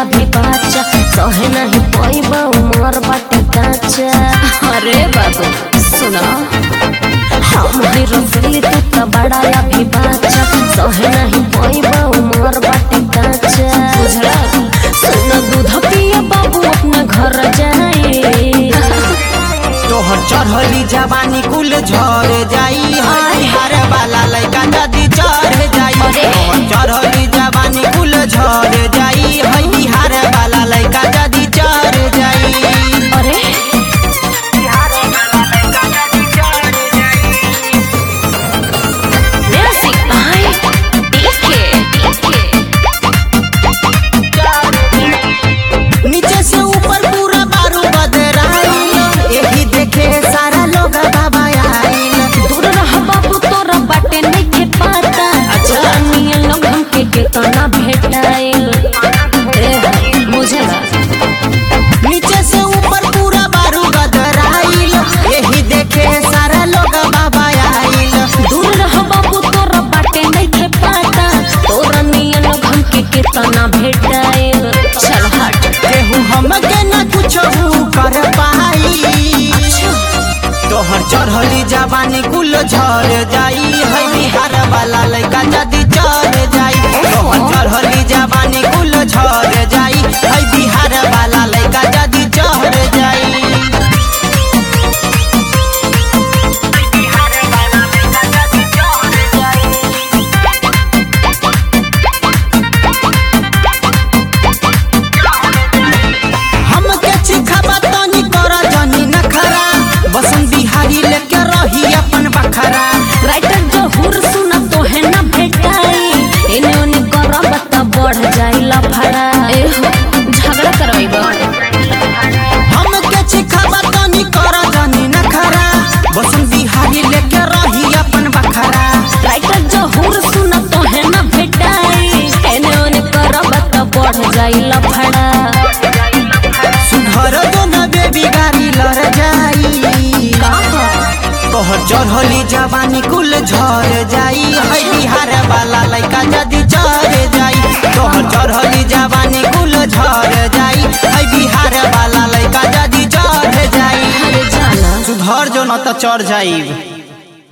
अभी बच्चा सहे नहीं पैबा उमर बाटे काचा अरे बाबू सुना हम ही रसली तू तो बड़ा अभी बच्चा सहे नहीं पैबा उमर बाटे काचा बुझला सुन दूध पिए बाबू अपना घर जाए तोहर चढ़ली जवानी कुल झर जाई हर वाला लड़का जदी चढ़ जाई अरे। तोहर चढ़ली जवानी कुल झर जाई हर वाला लड़का जदी चढ़ जाई अरे म्यूजिक बाय डीके नीचे से ऊपर पूरा बारू बदराइल यही देखे सारा लोग बाबा आइल दूर रह बाबू तोरा बाटे नइखे पता अच्छा नियन लोग हमके केतना भेटाइल ए बुझला नीचे से ऊपर पूरा बारू बदराइल यही देखे सारा लोग बाबा आइल दूर रह बाबू तोरा बाटे नइखे पता तोरा नियन लोग हमके केतना भेटाइल चल हट केहू हमके न कुछ कर पाई तोहर चढ़ली जवानी कुल झर जाई है बिहार वाला लड़का जदी चढ़ जाई तोहर चढ़ली जवानी कुल झर जाई है बिहार वाला लड़का जदी चढ़ जाई हमके चिखाबा तनी कर जनी नखरा बसंत बिहारी लेके रही अपन बखरा राइटर जो हुर सुना तो है ना भेटाई इने ओने करब त बढ़ जाई लफड़ा ए हो झगड़ा करवाइबा हमके चिखाबा तनी कर जनी नखरा बसंत बिहारी लेके रही अपन बखरा राइटर जो हुर सुना तो है ना भेटाई एने ओने करब त बढ़ जाई लफड़ा सुधर दो न बेबी गाड़ी लड़ जाई कहा तोहर चढ़ली जवानी कुल झर जाई है बिहार वाला लड़का जदी चढ़ जाई तोहर चढ़ली जवानी कुल झर जाई है बिहार वाला लड़का जदी चढ़ जाई अरे जाना सुधर जो न त चढ़ जाई